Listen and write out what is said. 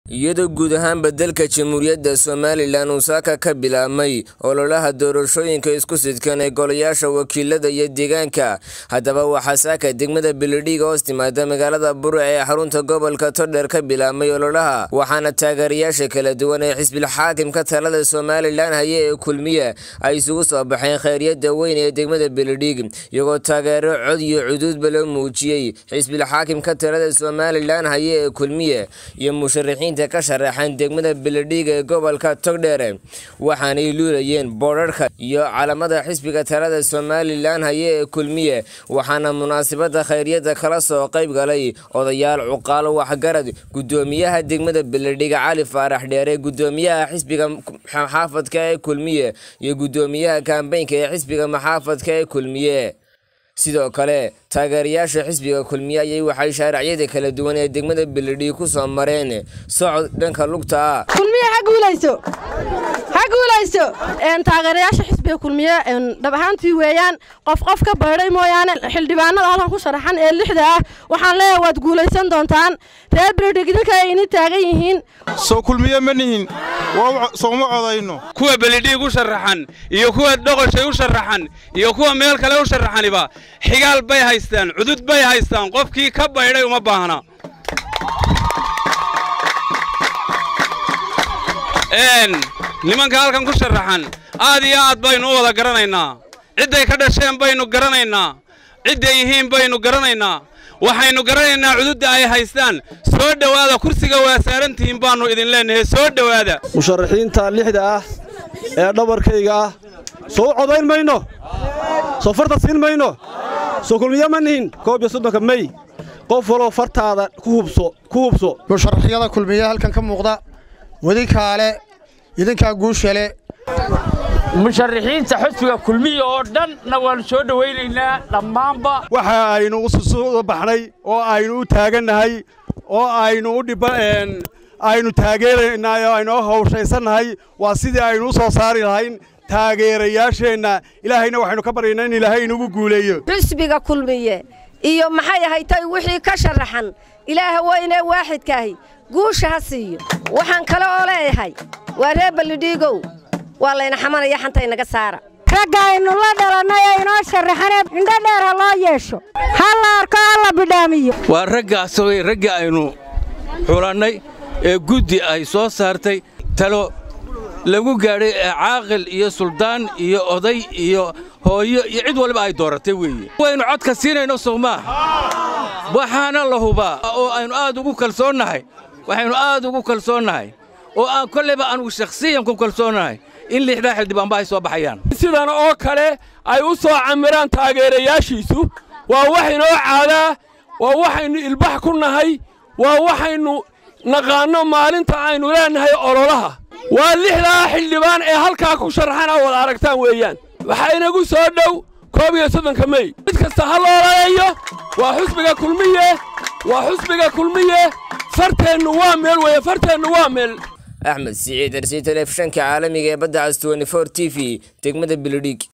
iyadoo guud ahaanba dalka jamhuuriyadda somalilan uu saaka ka bilaabmay ololaha doorashooyinka isku sidkan ee golayaasha wakiilada iyo deegaanka haddaba waxaa saaka degmada beledhiiga hoos timaada magaalada bure ee xarunta gobolka todheer ka bilaabmay ololaha waxaana taageerayaasha kala duwan ee xisbilxaakimka talada somalilan haye ee kulmiya ay isugu soo baxeen kheyryada weyn ee degmada beledhiig iyagoo taageero cod iyo cuduudba loo muujiyey xisbilxaakimka talada somalilan haye ee kulmiya iyo musharaxiin ka sharaxan degmada beledhiig ee gobolka togdheer waxaanay luulayeen boodharka iyo calamada xisbiga talada somalilan haye ee kulmiye waxaana munaasabada kheyryada kala soo qayb galay odayaal cuqaalo waxgarad gudoomiyaha degmada beledhiig cali faarax dheere gudoomiyaha xisbiga maxaafadka ee kulmiye iyo gudoomiyaha kambeynka ee xisbiga maxaafadka ee kulmiye sidoo kale taageerayaasha xisbiga kulmiye ayay waxay shaaracyada kala duwan ee degmada beledhiig ku soo mareen socod dhanka lugta ah kulmiye ha guulayso ha guulayso taageerayaasha xisbiga kulmiye dhab ahaantii weeyaan qof qof ka baydhay mooyaane xildhibaanada halkan ku sharaxan ee lixda ah waxaan leeyahay waad guulaysan doontaan reer beledhiig idinka ay ini taagan yihiin soo kulmiye ma nihin sooma codayno kuwa beledhiig u sharaxan iyo kuwa dhoqoshay u sharaxan iyo kuwa meel kale u sharaxaniba xigaal bay haystaan cudud bay haystaan qofkii ka baydhay uma baahna nimanka halkan ku sharaxan aad iyo aad baynu u wada garanaynaa cidday ka dhasheen baynu garanaynaa cidday yihiin baynu garanaynaa waxaynu garanaynaa cududda ay haystaan soo dhowaada kursiga waa saarantihiin baannu idin leennahay soo dhowaada musharaxiinta lixda ah ee dhabarkayga ah soo u codayn mayno soo farta siin mayno soo kulmiye ma nihin koob iyo soddonka mey qof waloo fartaada ku hubso musharaxyada kulmiye halkan ka muuqda wadinkaale idinkaa guushale musharaxiinta xusbiga kulmiya oo dhanna waannu soo dhowaynaynaa dhammaanba waxa aynu ususuuda baxnay oo aynu u taagannahay oo aynu u dhib aynu taageeraynay oo aynu hawshaysannahay waa sidii aynu u soo saari lahayn taageerayaasheenna ilaahayna waxaynu ka baryaynaa in ilaahay inugu guuleeyo xusbiga kulmiye iyo maxay ahaytay wixii ka sharaxan ilaaha weynee waaxidkaahi guusha ha siiyo waxaan kale oo leeyahay waa reer ballidhiigow waa layna xamanaya xanta inaga saara ragga aynu la dhalannay ee inoo sharaxanee indho dheer ha loo yeesho ha la arko ha la bidhaamiyo waa raggaas way ragga aynu xulannay ee guddi ay soo saartay talo lagu gaadhay ee caaqil iyo suldaan iyo oday iyo hooyo iyo cid waliba ay dooratay weeye waynu codka siinayno sowmaa waxaana la hubaa oo aynu aad ugu kalsoonnahay waxaynu aad ugu kalsoonnahay oo aan kollayba anugu shakhsiyan ku kalsoonnahay in lixdaa xildhibaanba ay soo baxayaan sidan oo kale ay u soo camiraan taageerayaashiisu waa wax inoo caadaa waa waxaynu ilbax ku nahay waa waxaynu naqaanno maalinta aynu leennahay ololaha waa lixdaa xildhibaan ee halkaa ku sharaxan aa wada aragtaan weeyaan waxaa inagu soo dhow koob iyo soddonka mey mid kasta ha loolayayo waa xusbiga kulmiye waa xusbiga kulmiye farteennu waa meel weeye farteennu waa meel axmed siciid arsi telefishanka caalamiga ee badda cas t t v degmada beledhiig